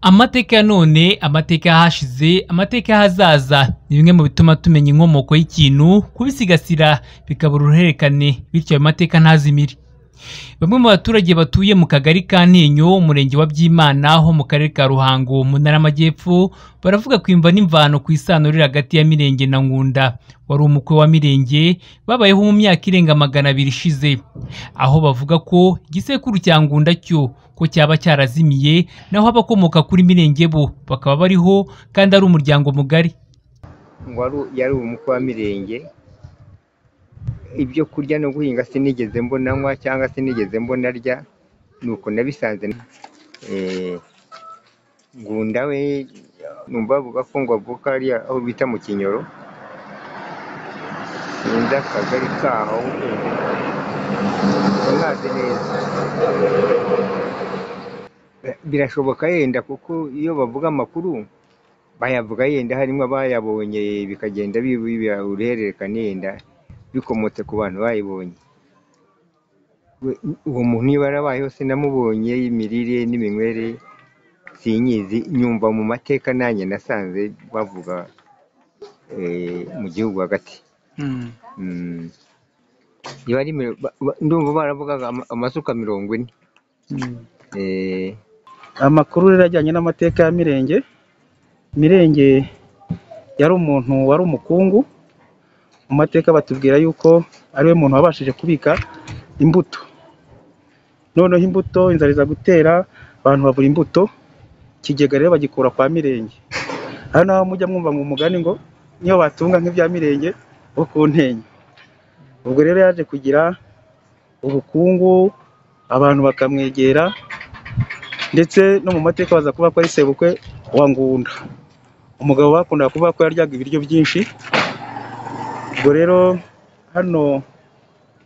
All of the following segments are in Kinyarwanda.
Amateka ya none, amateka y'ahashize, amateka y'ahazaza ni bimwe mu bituma tumenya inkomoko y'ikintu, kubisigasira bikabura uruhererekane bityo ayo mateka ntazimire. Bamwe mu baturage batuye mu kagari ka Ntenyo, umurenge wa Byimana ho mu karere ka Ruhango mu ntara y'Amajyepfo, baravuga ku imva n'imvano ku isano riri hagati ya Mirenge na Ngunda, wari umukwe wa Mirenge babayeho mu myaka irenga magana abiri ishize, aho bavuga ko igisekuru cya Ngunda cyo ko cyaba cyarazimiye, naho abakomoka kuri Mirenge bo bakaba bariho kandi ari umuryango mugari. wari yari umukwe wa mirenge ibyo kurya no guhinga sinigeze mbonanywa cyangwa sinigeze mbonarya nuko nabisanze Eh, ngunda we numva bavuga ko ngo avuka hariya aho bita mu kinyoro sinzi akagari kaho ntazi neza birashoboka yenda kuko iyo bavuga amakuru bayavuga yenda harimo abayabonye bikagenda biba uruhererekane yenda bikomotse ku bantu bayibonye We- uwo muntu niba yarabayeho sinamubonye imirire n'iminywere sinyizi nyumva mu mateka nanjye nasanze bavuga eh, mu gihugu hagati Mm. Iyo ari miro- ba- ba- ndumva baravugaga ama- amasuka mirongo ine Eh, amakuru rero ajyanye n'amateka ya Mirenge Mirenge yari umuntu wari umukungu mu mateka batubwira yuko ariwe muntu wabashije kubika imbuto noneho imbuto inzara iza gutera abantu babura imbuto ikigega rero bagikura kwa Mirenge aha naho mujya mwumva mu mugani ngo niyo batunga nk'ibya Mirenge bo ku ntenyo ubwo rero yaje kugira ubukungu abantu bakamwegera ndetse no mu mateka baza kuvuga ko ari sebukwe wa Ngunda umugabo bakundaga kuvuga ko yaryaga ibiryo byinshi ubwo rero hano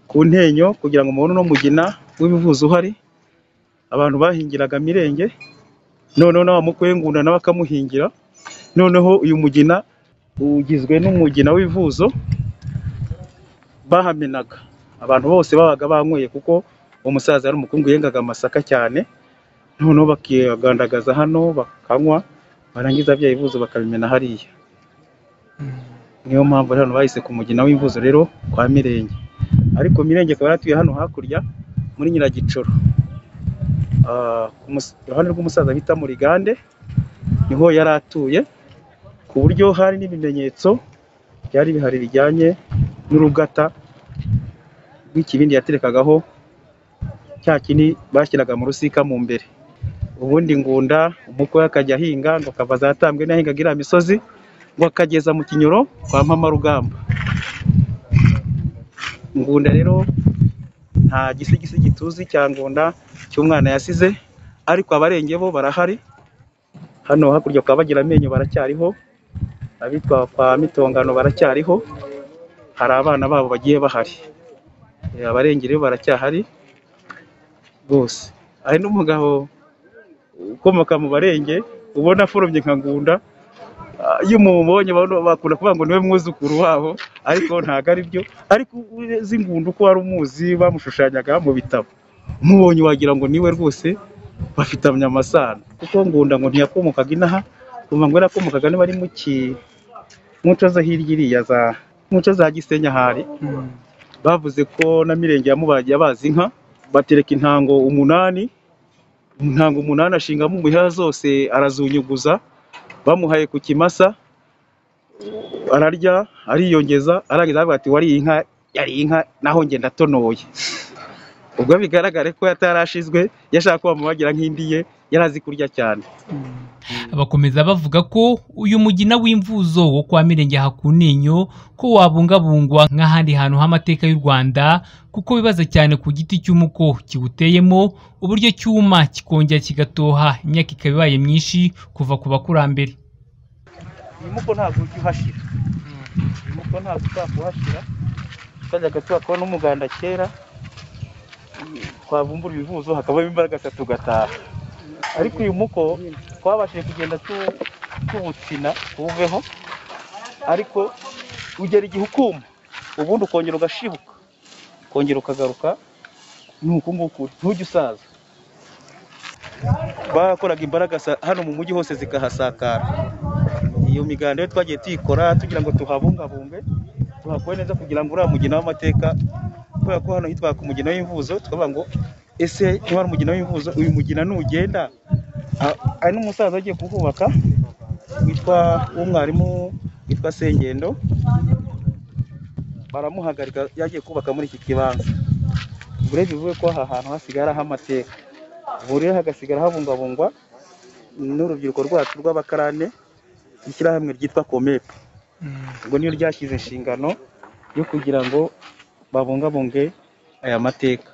ku ntenyo kugira ngo mubone uno mugina w'ibivuzo uhari abantu bahingiraga mirenge noneho na wa mukwe w'ingunda nawe akamuhingira noneho uyu mugina ugizwe n'umugina w'ibivuzo bahamenaga abantu bose babaga banyweye kuko uwo musaza yari umukungu yengaga amasaka cyane noneho bakiyagandagaza hano bakanywa barangiza bya bivuzo bakabimena hariya niyo mpamvu rero hano bahise ku mugina w'imvuzo rero kwa Mirenge ariko Mirenge akaba yaratuye hano hakurya muri Nyiragicoro Ah, ku mus- iruhande rw'umusaza bita Murigande niho yari atuye ku buryo hari n'ibimenyetso byari bihari bijyanye n'urugata rw'ikibindi yaterekagaho cya kindi bashyiraga mu rusika mu mbere ubundi ngunda umukwe we akajya ahinga ngo akava azatambwe n'ahingaga iriya misozi ngo akageza mu kinyoro kwa mpamarugamba ngunda rero nta gisigisi gituzi cya ngunda cy'umwana yasize ariko abarenge bo barahari hano hakurya kwa bagira amenyo baracyariho abitwa kwa mitongano baracyariho hari abana babo bagiye bahari Eh, abarenge rero baracyahari rwose hari n'umugabo ukomoka mu barenge ubona aforomye nka ngunda Ah, iyo mumubonye abantu bakunda kuvuga ngo niwe mwuzukuru wabo ariko ntabwo ari byo ariko uzi ngunda uko wari umuzi bamushushanyaga mu bitabo mubonye wagira ngo niwe rwose bafitanye amasano kuko ngunda ngo ntiyakomokaga inaha kumva ngo yarakomokaga niba ari muki muco zo hirya iriya za muco za gisenya hari bavuze ko na mirenge yamubagiye abazi inka batereka intango umunani intango umunani ashingamo umuheha zose arazunyuguza bamuhaye ku kimasa ararya ariyongeza arangiza aravuga ati wariye inka yari inka naho ngenda atonoye ubwo bigaragare ko yatarashizwe yashaka ko bamubagira nk'indi ye yari azi kurya cyane Bakomeza bavuga ko uyu mugina w'imvuzo wo kwa Mirenge Hakuninyo ko wabungabungwa nk'ahandi hantu h'amateka y'u Rwanda kuko bibaza cyane ku giti cy'umuko kiwuteyemo uburyo cyuma kikongera kigatoha imyaka ikaba ibaye myinshi kuva ku bakurambere. uyu muko ntabwo ujya uhashyira uyu muko ntabwo ushobora kuhashyira twajyaga tuhakuba n'umuganda kera twavumbura ibivuzo hakavamo imbaraga tugataha ariko uyu muko twabashije kugenda tu- tuwutsina tuwuveho ariko ugera igihe ukuma ubundi ukongera ugashibuka ukongera ukagaruka ni uku nguku ntujye usaza bakoraga imbaraga sa- hano mu mujyi hose zikahasakara iyo miganda rero twagiye tuyikora tugira ngo tuhabungabunge tuhakore neza kugira ngo uriya mugina w'amateka kubera ko hano hitwaga umugina w'imvuzo tukavuga ngo ese niba ari umugina w'imvuzo uyu mugina nugenda a- hari n'umusaza ugiye kuhubaka witwa w'umwarimu witwa Sengendo baramuhagarika yagiye kubaka muri iki kibanza ubwo rero bivuge ko aha hantu hasigaye ari ah'amateka ubu rero hagasigara habungabungwa n'urubyiruko rwacu rw'abakarane ishyirahamwe ryitwa komepe ubwo niyo ryashyize inshingano yo kugira ngo babungabunge aya mateka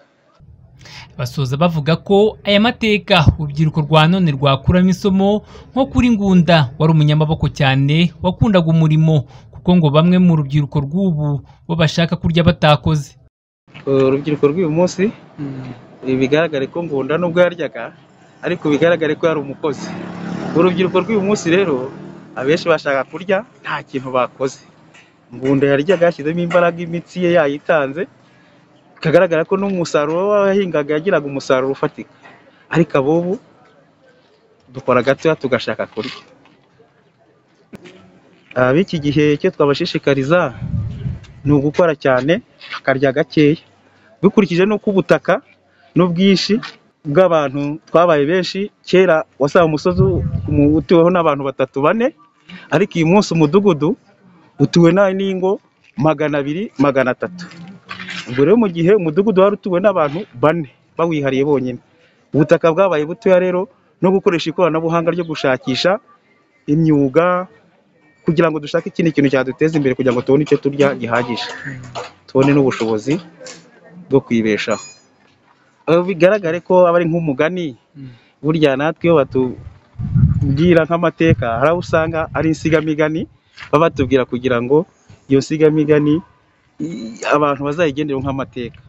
basoza bavuga ko aya mateka urubyiruko rwa none rwakuramo isomo nko kuri ngunda wari umunyamaboko cyane wakundaga umurimo kuko ngo bamwe mu rubyiruko rw'ubu bo bashaka kurya batakoze urubyiruko rw'uyu munsi bigaragare ko ngunda nubwo yaryaga ariko bigaragare ko yari umukozi urubyiruko rw'uyu munsi rero abenshi bashaka kurya nta kintu bakoze ngunda yaryaga yashyizemo imbaraga imitsi ye yayitanze bikagaragara ko n'umusaruro w'abahingaga yagiraga umusaruro ufatika ariko ab'ubu dukora gatoya tugashaka kurya ab'iki gihe icyo twabashishikariza ni ugukora cyane bakarya gakeya bikurikije n'uko ubutaka n'ubwinshi bw'abantu twabaye benshi kera wasanga umusozi umu- utuweho n'abantu batatu bane ariko uyu munsi umudugudu utuwe na- n'ingo magana abiri magana atatu ubwo rero mu gihe umudugudu wari utuwe n'abantu bane bawihariye bonyine ubutaka bwabaye butoya rero no gukoresha ikoranabuhanga ryo gushakisha imyuga kugira ngo dushake ikindi kintu cyaduteza imbere kugira ngo tubone icyo turya gihagije tubone n'ubushobozi bwo kwibeshaho Aho bigaragare ko aba ari nk'umugani burya natwe iyo batubwira nk'amateka hari aho usanga ari insigamigani baba batubwira kugira ngo iyo nsigamigani i- abantu bazayigendereho nk'amateka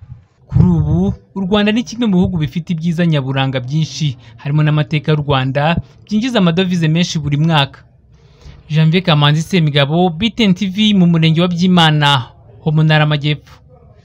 Kuri ubu u Rwanda ni kimwe mu bihugu bifite ibyiza nyaburanga byinshi harimo n'amateka y'u Rwanda byinjiza amadovize menshi buri mwaka Janvier Kamanzi Semigabo BTN TV mu murenge wa Byimana ho mu ntara y'Amajyepfo